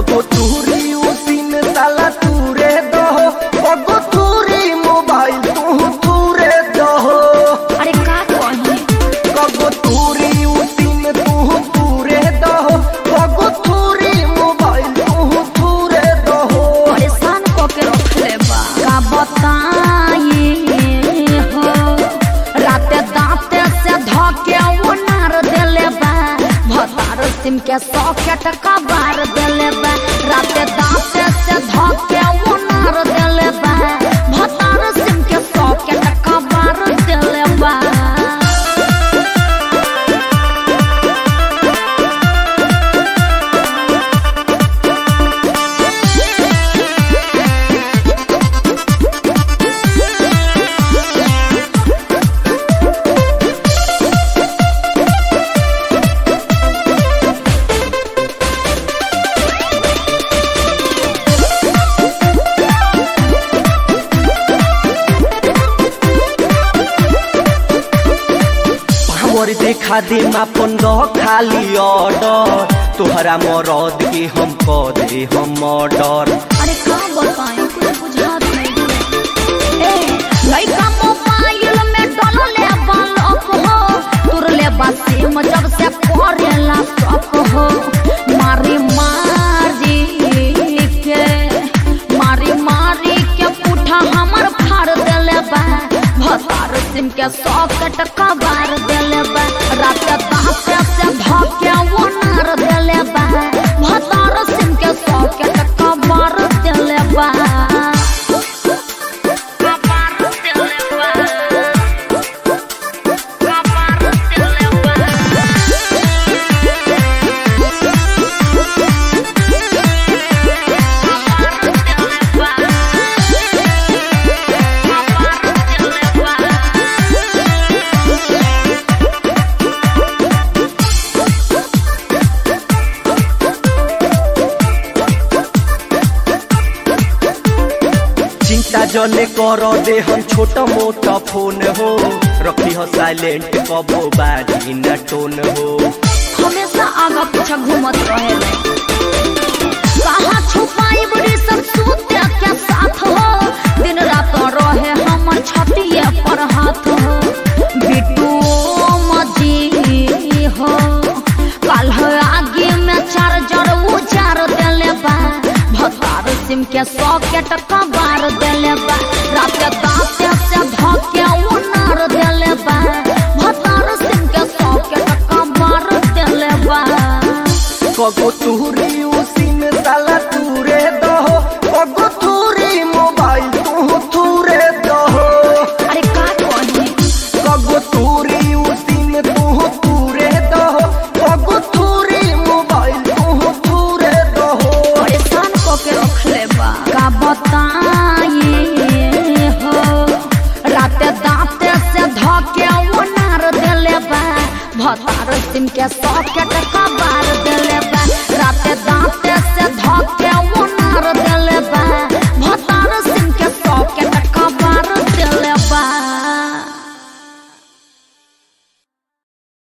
कगो तूरी उसी में साला तूरे दो कगो तूरी मोबाइल तू तूरे दो अरे का कही कगो तूरी उसी में तू तूरे दो कगो तूरी मोबाइल तू तूरे दो परेशान को के रखले बा का बताई हो राते दांते से धके वो नार देले बा भतार सिम के सॉकेट का बार देले बा राते दांते से धके वो नार देले बा भतार सिम के सॉकेट का बार देले बा हमर देखा दे मापन दो खाली ऑर्डर तोहरा मरद के हम क दे हम ऑर्डर अरे का बताएं कुछ बुझात नहीं ए लइका मोबाइल में डलले बालक हो तुरले बासी में जब से करेला शक हो मारी मारी के मारी मारी के पुठा हमर फाड़ देले बा भतार सिम के सॉकेट कबार देले बा रात दांते से धके वो नार देले बा भतार सिम के सॉकेट कबार देले बा कबार देले बा कबार देले बा चिंता जने कर दे हम छोटा मोटा फोन हो रखी हो साइलेंट कबो बाजी न टोन हो हमेशा आगा पीछा घूमत रहे कहाँ छुपाई बड़ी सब सूते के साथ हो दिन रात रहे हमर छतिए पर हाथ हो बिट्टू मजी हो कल हो आगे में चार्जर उजार देले बा भतार सिम के सॉकेट कबार देले बा रात दांते से धके उनार देले बा भतार सिम के सॉकेट कबार देले बा कगो तूरी उसी में साला तूरे दो कगो तूरी मोबाइल तू तूरे दो अरे का कही कगो तूरी उसी में तू तूरे दो कगो तूरी मोबाइल तू तूरे दो परेशान को के रखले बा का बताई हो राते दांते से धके वो नार देले बा भतार सिम के सॉकेट का